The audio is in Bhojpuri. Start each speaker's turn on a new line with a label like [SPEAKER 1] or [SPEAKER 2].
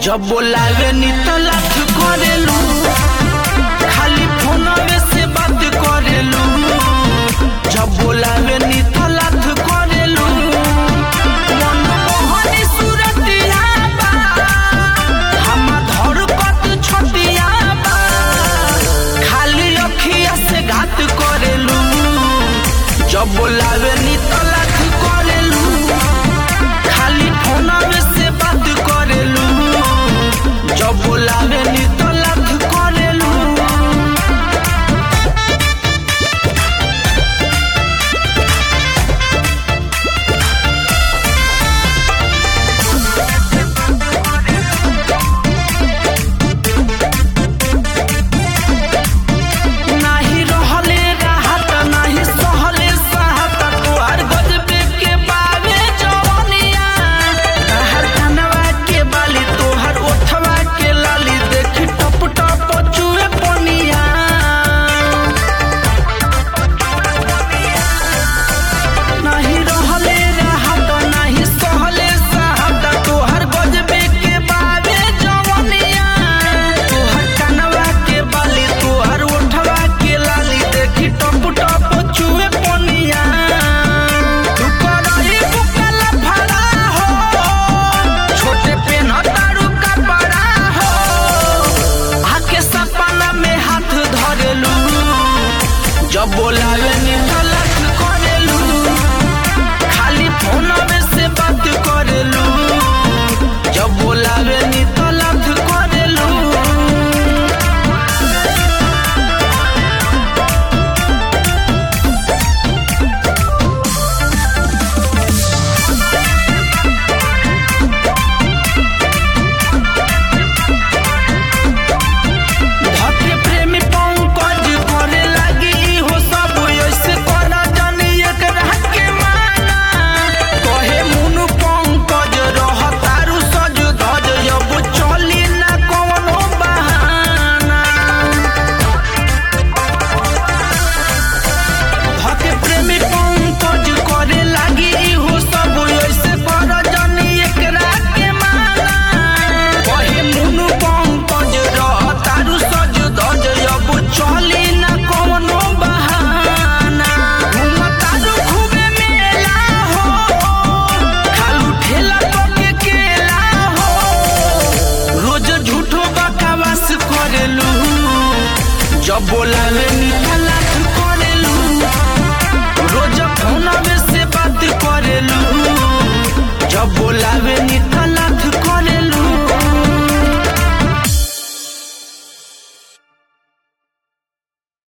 [SPEAKER 1] जब बोलावे नी तो लाथ करेलू खाली फोनवे से बात करेलू जब बोलावे नी तो लाथ करेलू मनमोहनी सूरतिया बा हमा धड़कत छतिया बा खाली अखिया से घात करेलू जब बोलावे नी तो लाथ करेलू खाली फोनवे से बात करेलू जब बोलावे नी तो लाथ करेलू नाही रहले राहत नाही सहले साहत तोहर गजबे के बावे जवनिया तोहर कनवा के बाली तोहर ओठवा के लाली देखी टप टप चुए पनिया नाही रहले राहत नाही सहले साहत तोहर गजबे के बावे जवनिया तोहर कनवा के बाली तोहर ओठवा के लाली देखी टप टप चुए पनिया तू करही बुकल भरा हो छोटे पेन तारू का बड़ा हो आके सपना में हाथ धरेलू जब बोलावे नी तलक करेलू खाली फोनवे से बात करेलू जब बोलावे नी तलक करेलू धके प्रेमी पंकज करे लागी इहो सब ऐसे करा जानी एकरा के माना कहे मुनु पंकज रह तारू सज धज अब चली ना कवनो बहाना धके प्रेमी पंकज करे लागी इहो सब ऐसे करा जानी एकरा के माना कहे मुनु पंकज रह तारू सज धज अब चली ना कवनो बहाना घूम तारू खूबे मेला हो खालू ठेला पके केला हो रोज झूठो बकवास करेलू जब बोलावे निकल